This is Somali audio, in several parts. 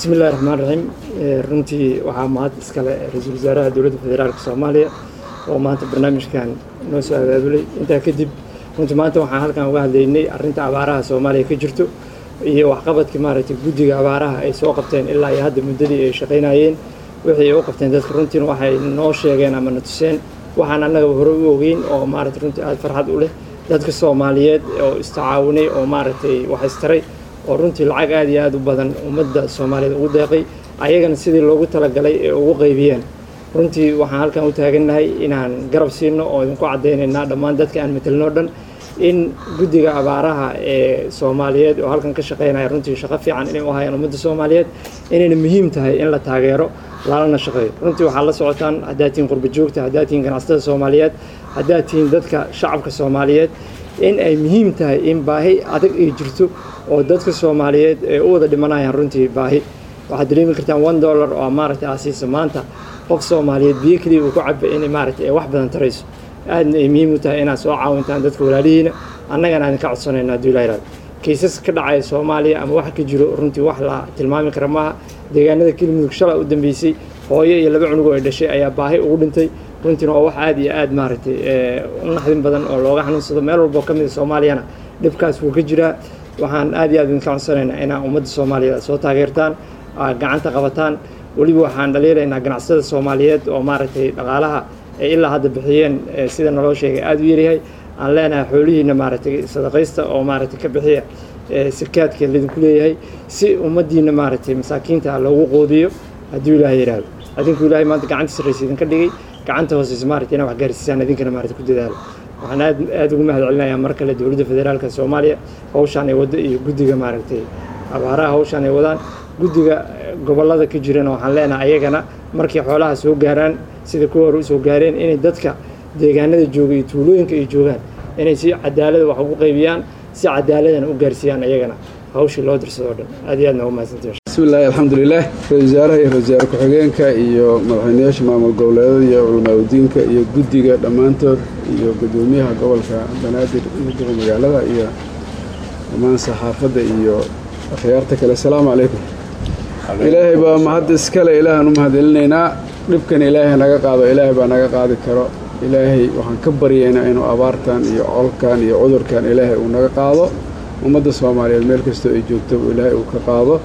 bismillahi raxmaan raxiim runtii waxaa mahad iskale ra-iisul wasaaraha dowladda federaalka soomaaliya oo maanta barnaamijkan noo soo abaabulay intaa kadib runtii maanta waxaan halkan uga hadlaynay arrinta abaaraha soomaaliya ka jirto iyo waxqabadkii maaragtay guddiga abaaraha ay soo qabteen ilaa iyo hadda muddadii ay shaqaynayeen wixii ay u qabteen dadka runtiina waxay noo sheegeen ama na tuseen waxaan annaga hore u ogeyn oo maaragtay runtii aada farxad u leh dadka soomaaliyeed oo istacaawinay oo maaragtay wax istaray oo runtii lacag aada iyo aada u badan ummadda soomaaliyeed ugu deeqay ayagana sidii loogu talagalay ee ugu qaybiyeen runtii waxaan halkan u taagannahay inaan garab siino oo idinku caddaynaynaa dhammaan dadka aan matelno dhan in guddiga abaaraha ee soomaaliyeed oo halkan ka shaqaynaya runtii shaqo fiican inay u hayaan ummadda soomaaliyeed inayna muhiim tahay in la taageero lalana shaqeeyo runtii waxaad la socotaan haddaad tihiin qurba joogta haddaad tihiin ganacsatada soomaaliyeed haddaad tihiin dadka shacabka soomaaliyeed in ay muhiim tahay in baahi adag ay jirto oo dadka soomaaliyeed ee u wada dhimanayaan runtii baahi waxaad dareemi kartaan one dollar oo maaragtay aasiisa maanta qof soomaaliyeed biyo keliya uu ku caba inay maaragtay ay wax badan tarayso aadna ay muhiim u tahay inaad soo caawintaan dadka walaalihiina annagana aan ka codsanayno hadduu ilaa ilaado kaysas ka dhacaya soomaaliya ama wax ka jiro runtii wax la tilmaami kara maaha deegaanada kelimudug shalay u dambeysay hooyo iyo laba cunug oo ay dhashay ayaa baahi ugu dhintay runtiina waa wax aada iyo aada maaragtay u naxdin badan oo looga xanuunsado meel walboo ka mid a soomaaliyana dhibkaas wuu ka jiraa waxaan aad iyo aad idinka codsanaynaa inaa ummadda soomaaliyeed soo taageertaan gacanta qabataan weliba waxaan dhaliilaynaa ganacsatada soomaaliyeed oo maaragtay dhaqaalaha ay ilaa hadda bixiyeen sida naloo sheegay aada u yaryahay aan leenahay xoolihiina maaragtay sadaqaysta oo maaragtay ka bixiya sakaadka laydinku leeyahay si ummaddiina maaragtay masaakiinta loogu qoodiyo hadduu ilaahay yidhaahdo adinku ilaahay maanta gacanta sarraysa idinka dhigay gacanta hooseysa maaragtay inaa wax gaarsiisaan idinkana maaragtay ku dadaalo waxaan aad aada ugu mahad celinayaa mar kale dowladda federaalka soomaaliya hawshaan ay waddo iyo guddiga maaragtay abaaraha hawshaan ay wadaan guddiga gobollada ka jirana waxaan leenahay ayagana markay xoolaha soo gaaraan sida kuwa hore usoo gaareen inay dadka deegaanada jooga iyo tuulooyinka ay joogaan inay si cadaalada wax ugu qaybiyaan si cadaaladana u gaarsiiyaan ayagana hawshii loo dirsado o dhan aad iyo aadna ugu mahadsantahi bismillahi alxamdulilah ra-isul wasaaraha iyo ra-isul wasaare ku-xigeenka iyo madaxweynayaasha maamul goboleedada iyo culamaauddiinka iyo guddiga dhammaantood iyo guddoomiyaha gobolka banaadir iyo duqa magaalada iyo dhammaan saxaafadda iyo akhyaarta kale asalaamu calaykum ilaahay baa mahad iskale ilaahaan u mahadcelinaynaa dhibkan ilaahay naga qaado ilaahay baa naga qaadi karo ilaahay waxaan ka baryaynaa inuu abaartan iyo colkan iyo cudurkan ilaahay uu naga qaado ummadda soomaaliyeed meel kastoo ay joogto ilaahay uu ka qaado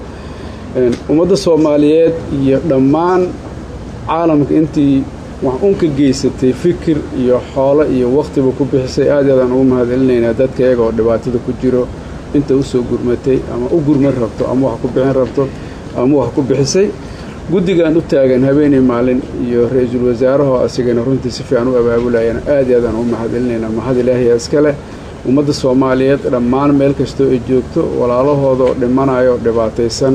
ummadda soomaaliyeed iyo dhammaan caalamka intii wax un ka geysatay fikir iyo xoolo iyo wakhtiba ku bixisay aad aadaan ugu mahadcelinaynaa dadka iyaga oo dhibaatada ku jiro inta u soo gurmatay ama u gurman rabto ama wax ku bixin rabto ama wax ku bixisay guddigan u taagan habeenii maalin iyo ra-iisul wasaarahoo asigana runtii si fiican u abaabulayana aad i aadaan ugu mahadcelinaynaa mahad ilaahiya iskale ummadda soomaaliyeed dhammaan meel kastoo ay joogto walaalahooda oo dhimanayo oo dhibaataysan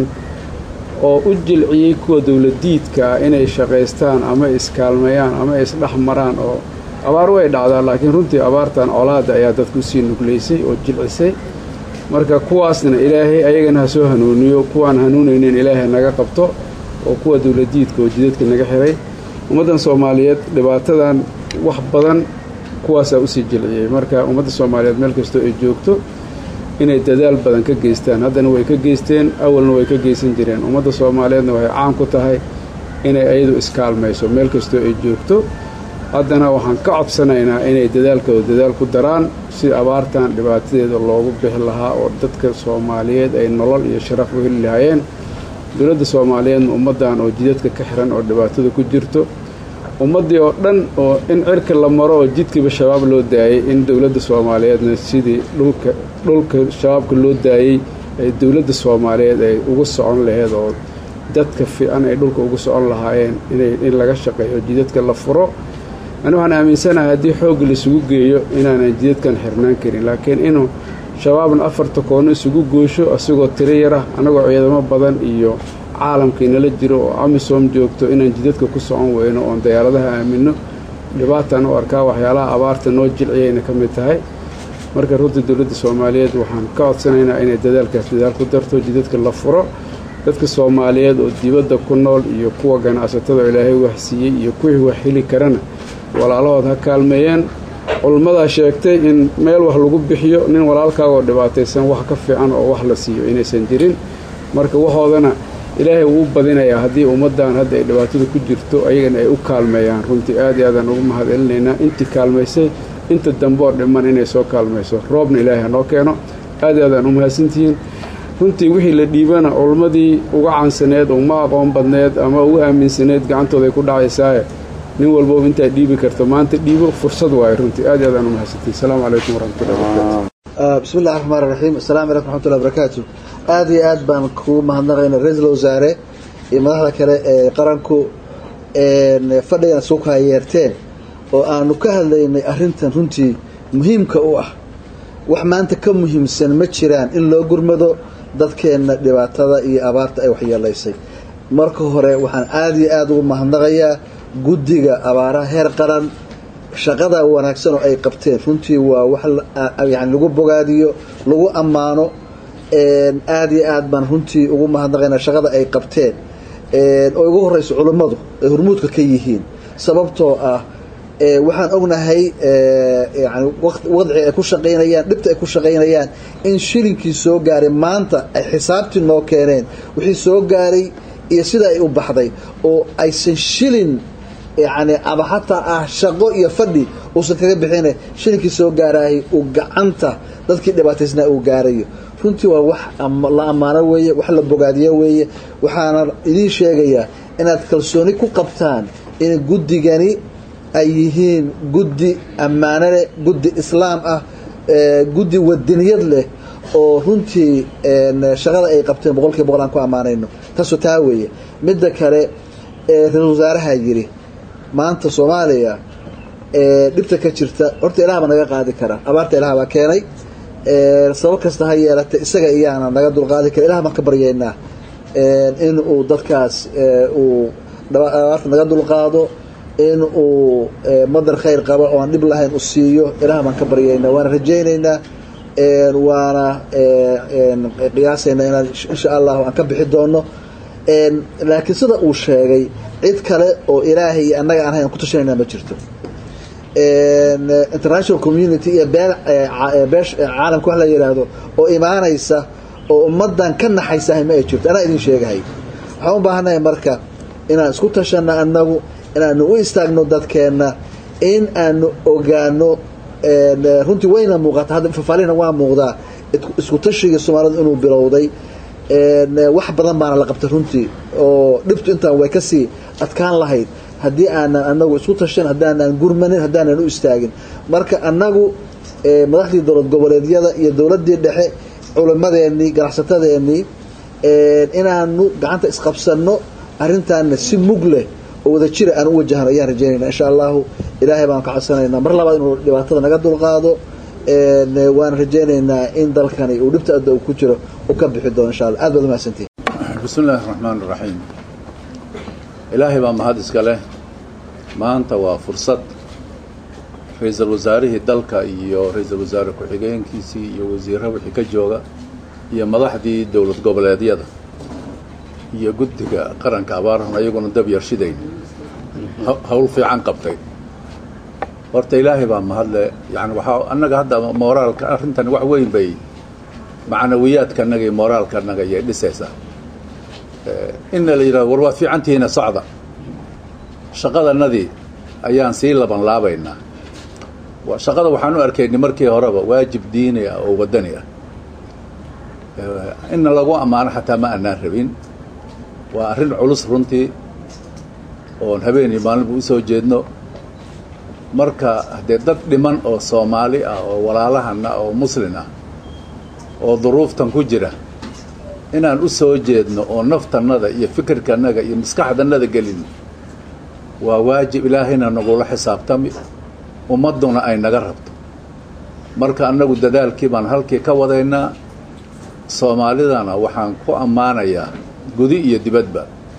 oo u jilciyey kuwa dowladiidka ah inay shaqaystaan ama iskaalmeeyaan ama isdhex maraan oo abaar way dhacdaa laakiin runtii abaartan colaada ayaa dadku usii nuglaysay oo jilcisay marka kuwaasna ilaahay ayagana ha soo hanuuniyo kuwaan hanuunaynin ilaahay naga qabto oo kuwa dowladiidka oo jidadka naga xiray ummaddan soomaaliyeed dhibaatadan wax badan kuwaasaa usii jilciyey marka ummadda soomaaliyeed meel kastoo ay joogto inay dadaal badan ka geystaan haddana way ka geysteen awalna way ka geysan jireen ummadda soomaaliyeedna waxay caan ku tahay inay ayadu iskaalmayso meel kastoo ay joogto haddana waxaan ka codsanaynaa inay dadaalkooda dadaal ku daraan si abaartan dhibaatadeeda loogu bixi lahaa oo dadka soomaaliyeed ay nolol iyo sharaf u heli lahaayeen dowladda soomaaliyeedna ummaddan oo jidadka ka xiran oo dhibaatada ku jirto ummaddii oo dhan oo in cirka la maro oo jidkiiba shabaab loo daayey in dowladda soomaaliyeedna sidii dhulka dhulka shabaabka loo daayey ay dowladda soomaaliyeed ay ugu socon laheyd oo dadka fiican ay dhulka ugu socon lahaayeen inay in laga shaqeeyo jidadka la furo ani waxaan aaminsanahay haddii xoogga laisugu geeyo inaanan jidadkan xirnaan karin laakiin inuu shabaabna afarta koonno isugu goosho asigoo tiro yarah annagoo ciidamo badan iyo caalamkii nala jiro oo amisom joogto inaan jidadka ku socon weyno oon dayaaradaha aaminno dhibaataan u arkaa waxyaalaha abaarta noo jilciyayna ka mid tahay marka runtii dowladda soomaaliyeed waxaan ka codsanaynaa inay dadaalkaas dadaal ku darto jidadka la furo dadka soomaaliyeed oo dibadda ku nool iyo kuwa ganacsatada oo ilaahay wax siiyey iyo kuwii wax heli karana walaalahood ha kaalmeeyeen culummadaa sheegtay in meel wax lagu bixiyo nin walaalkaagoo dhibaataysan wax ka fiican oo wax la siiyo inaysan jirin marka waxoodana ilaahay wuu u badinayaa haddii ummaddan hadda ay dhibaatada ku jirto ayagana ay u kaalmeeyaan runtii aad iyo aadaan ugu mahad celinaynaa intii kaalmaysay inta dambe oo dhiman inay soo kaalmayso roobna ilaahay hanoo keeno aad iyo aadaan u mahadsantihiin runtii wixii la dhiibana culmadii uga cansaneed uma aqoon badneed ama uga aaminsaneed gacantooda ay ku dhacaysaaye nin walbaba intaad dhiibi karto maanta dhiibo fursad waayo runtii aad iyo aadaan u mahadsantihiin asalaamu calaykum waraxmatullahi wabarakatu bismi illahi raxmaan raxiim assalaamu calaykum raxmatullahi barakaatu aad iyo aad baan kugu mahadnaqayna ra-iisul wasaare iyo madaxda kale ee qaranku fadhigana soo kaayeerteen oo aanu ka hadlaynay arrintan runtii muhiimka u ah wax maanta ka muhiimsan ma jiraan in loo gurmado dadkeenna dhibaatada iyo abaarta ay waxyeelaysay marka hore waxaan aada iyo aada ugu mahadnaqayaa guddiga abaaraha heer qaran shaqada wanaagsan oo ay qabteen runtii waa wax yani lagu bogaadiyo lagu ammaano aada iyo aad baan runtii ugu mahadnaqaynaa shaqada ay qabteen oo ugu horeyso culummadu ay hormuudka ka yihiin sababtoo ah waxaan ognahay yani wadci ay ku shaqaynayaan dhibta ay ku shaqaynayaan in shilinkii soo gaaray maanta ay xisaabtii noo keeneen wixii soo gaaray iyo sida ay u baxday oo aysan shilin yani ama xataa ah shaqo iyo fadhi uusan kaga bixina shilinkii soo gaaraayay uu gacanta dadkii dhibaataysnaa uu gaarayo runtii waa wax la ammaano weeye wax la bogaadiyo weeye waxaana idiin sheegayaa inaad kalsooni ku qabtaan in guddigani ay yihiin guddi ammaano leh guddi islaam ah guddi wadaniyad leh oo runtii shaqada ay qabteen boqolkiiba boqol aan ku ammaanayno taasoo taa weeye midda kale ra-isul wasaaraha yidhi maanta soomaaliya dhibta ka jirta horta ilaah baa naga qaadi karaa abaarta ilaah baa keenay sabab kasta ha yeelatay isaga iyaana naga dulqaadi kara ilah baan ka baryaynaa in uu dadkaas uu abaarta naga dulqaado in uu madar khayr qabo oo aan dhib lahayn u siiyo ilaah baan ka baryaynaa waana rajaynaynaa waana qiyaasaynaa inaan insha allahu aan ka bixi doono laakiin sida uu sheegay cid kale oo ilaahay iyo annaga aan hayn ku tashanayna ma jirto international community iyo beel beesh caalamka wax la yidhaahdo oo imaanaysa oo ummaddan ka naxaysahay ma ay jirto anaa idin sheegahay waxaan u baahannahay marka inaan isku tashanno annagu inaanu u istaagno dadkeenna in aanu ogaano runtii wayna muuqata hadda fafaalihna waa muuqdaa isku tashigii soomaalida inuu bilowday wax badan baana la qabtay runtii oo dhibtu intaan way kasii adkaan lahayd haddii aanan anagu isku tashan haddaanan gurmanin haddaanan u istaagin marka annagu madaxdii dowlad goboleedyada iyo dowladdii dhexe culimadeenii ganacsatadeenii inaanu gacanta isqabsanno arrintaana si mug leh oo wada jira aan u wajahno ayaan rajaynayna insha allahu ilaahay baan ka codsanaynaa mar labaad inuu dhibaatada naga dulqaado waan rajaynaynaa in dalkani uu dhibta adda uu ku jiro uu ka bixi doono insha allah aad baad umahadsantihin bismi illaahi raxmaan raxiim ilaahay baa mahad iska leh maanta waa fursad ra-iisul wasaarihii dalka iyo ra-iisul wasaare ku-xigeenkiisii iyo wasiirra wixii ka jooga iyo madaxdii dowlad goboleedyada iyo guddiga qaranka abaarahun ayaguna dab yarshidayn hawl fiican qabtay horta ilaahay baa mahadle yani waxaa annaga hadda mooraalka arrintan wax weyn bay macnawiyaadkanaga iyo mooraalkanaga ayay dhisaysaa inna la yidhahdo war waa fiicantihiina socda shaqadanadii ayaan sii laban laabaynaa shaqada waxaan u arkaynay markii horeba waajib diini ah oo waddani ah inna lagu ammaano xataa ma anaan rabin waa arrin culus runtii oon habeen iyo maalinba usoo jeedno marka haddee dad dhiman oo soomaali ah oo walaalahana oo muslin ah oo duruuftan ku jira inaan u soo jeedno oo naftannada iyo fikirkanaga iyo maskaxdanada gelin waa waajib ilaahayna nagula xisaabtami ummadduna ay naga rabto marka annagu dadaalkii baan halkii ka wadaynaa soomaalidana waxaan ku ammaanayaa gudi iyo dibadba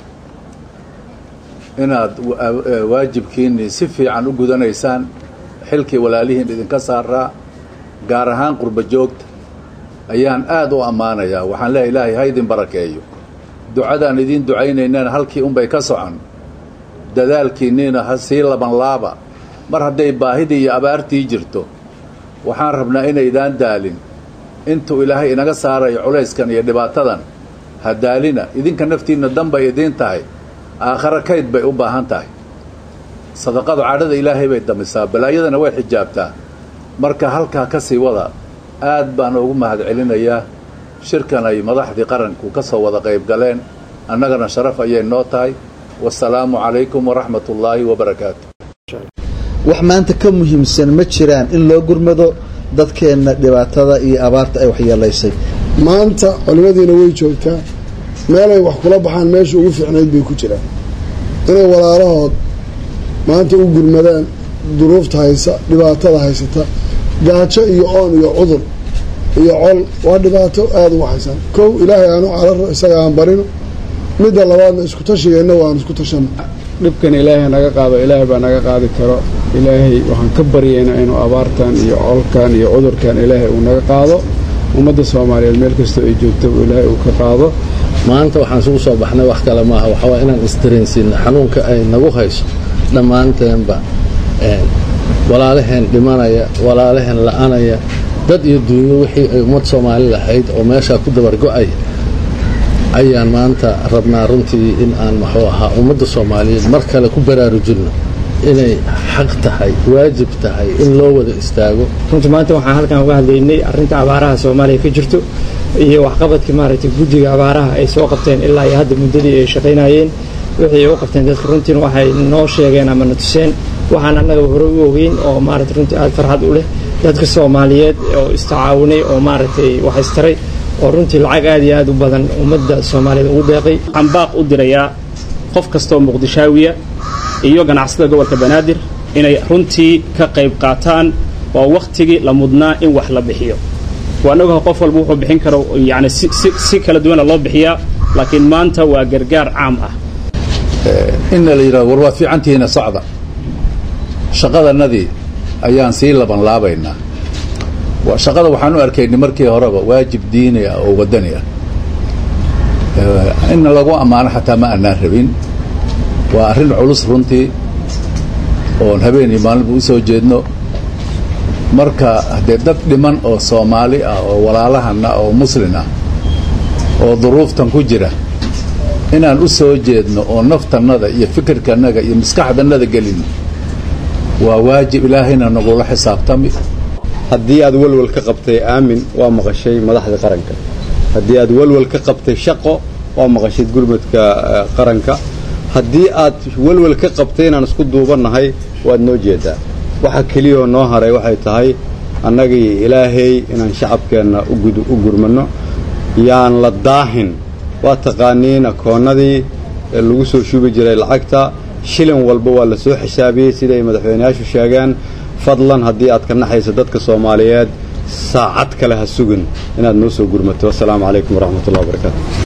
inaad waajibkiinnii si fiican u gudanaysaan xilkii walaalihiin idinka saaraa gaar ahaan qurba joogta ayaan aad u ammaanayaa waxaan leehay ilaahay ha idin barakeeyo ducadaan idiin ducaynaynana halkii unbay ka socon dadaalkiinniina ha sii labanlaaba mar hadday baahidii iyo abaartii jirto waxaan rabnaa inaydaan daalin intuu ilaahay inaga saarayo culayskan iyo dhibaatadan hadaalina idinka naftiinna danbay idiin tahay aakhare kayd bay u baahan tahay sadaqadu cadhada ilaahay bay damisaa balaayadana way xijaabtaa marka halkaa ka sii wada aad baan ugu mahad celinayaa shirkan ay madaxdii qaranku ka soo wada qayb galeen annagana sharaf ayay noo tahay wasalaamu calaykum waraxmat ullaahi wabarakaatu wax maanta ka muhiimsan ma jiraan in loo gurmado dadkeenna dhibaatada iyo abaarta ay waxyeelaysay maanta culimadiina way joogtaa meelay wax kula baxaan meesha ugu fiicnayd bay ku jiraan inay walaalahood maanta u gurmadaan duruufta haysa dhibaatada haysata gaajo iyo oon iyo cudur iyo col waa dhibaato aada uga haysan kow ilaahay aanu cararo isaga aan barino midda labaadna isku tashigeenna waan isku tashano dhibkan ilaahay naga qaado ilaahay baa naga qaadi karo ilaahay waxaan ka baryaynaa inuu abaartan iyo colkan iyo cudurkan ilaahay uu naga qaado ummadda soomaaliyeed meel kastoo ay joogtaba ilaahay uu ka qaado maanta waxaan isugu soo baxnay wax kale maaha waxawaa inaan isdareensiino xanuunka ay nagu hayso dhammaanteenba walaalaheen dhimanaya walaalaheen la'anaya dad iyo duunyo wixii ay ummad soomaali lahayd oo meeshaa ku dabargo'aya ayaan maanta rabnaa runtii in aan muxuu ahaa ummadda soomaaliyeed mar kale ku baraarujinno inay xaq tahay waajib tahay in loo wada istaago runtii maanta waxaan halkan uga hadlaynay arrinta abaaraha soomaaliya ka jirto iyo waxqabadkii maaragtay guddiga abaaraha ay soo qabteen ilaa iyo hadda muddadii ay shaqaynayeen wixii ay u qabteen dadka runtiina waxay noo sheegeen ama na tuseen waxaan annaga hore u ogeyn oo maaragtay runtii aada farxad u leh dadka soomaaliyeed oo istacaawunay oo maaragtay wax istaray oo runtii lacag aad iyo aad u badan ummadda soomaaliyeed ugu deeqay waxaan baaq u dirayaa qof kastaoo muqdishaawiya iyo ganacsada gobolka banaadir inay runtii ka qayb qaataan waa wakhtigii la mudnaa in wax la bixiyo waan ogaha qof walba wuxuu bixin karo yani si si kala duwana loo bixiyaa laakiin maanta waa gargaar caam ah inna la yidhahdo war waa fiicantihiina socda shaqadanadii ayaan sii laban laabaynaa shaqada waxaan u arkaynay markii horeba waajib diini ah oo wadani ah in lagu ammaano xataa ma aanaan rabin waa arrin culus runtii oon habeen iyo maalinba u soo jeedno marka haddee dad dhiman oo soomaali ah oo walaalahana oo muslin ah oo duruuftan ku jira inaan u soo jeedno oo naftannada iyo fikirkanaga iyo maskaxdannada gelino waa waajib ilaahayna nagula xisaabtami haddii aad walwal ka qabtay aamin waa maqashay madaxda qaranka haddii aad walwal ka qabtay shaqo waa maqashay gurmadka qaranka haddii aad walwal ka qabtay inaan isku duubannahay waad noo jeedaa waxa keliyao noo haray waxay tahay annagii ilaahay inaan shacabkeenna u gurmanno yaan la daahin waa taqaaniin akoonnadii lagu soo shubi jiray lacagta shilin walba waa la soo xisaabiyey siday madaxweyneyaashu sheegeen fadlan haddii aad ka naxayso dadka soomaaliyeed saacad kale ha sugin inaad noo soo gurmato assalaamu calaykum waraxmatullahi wabarakaatu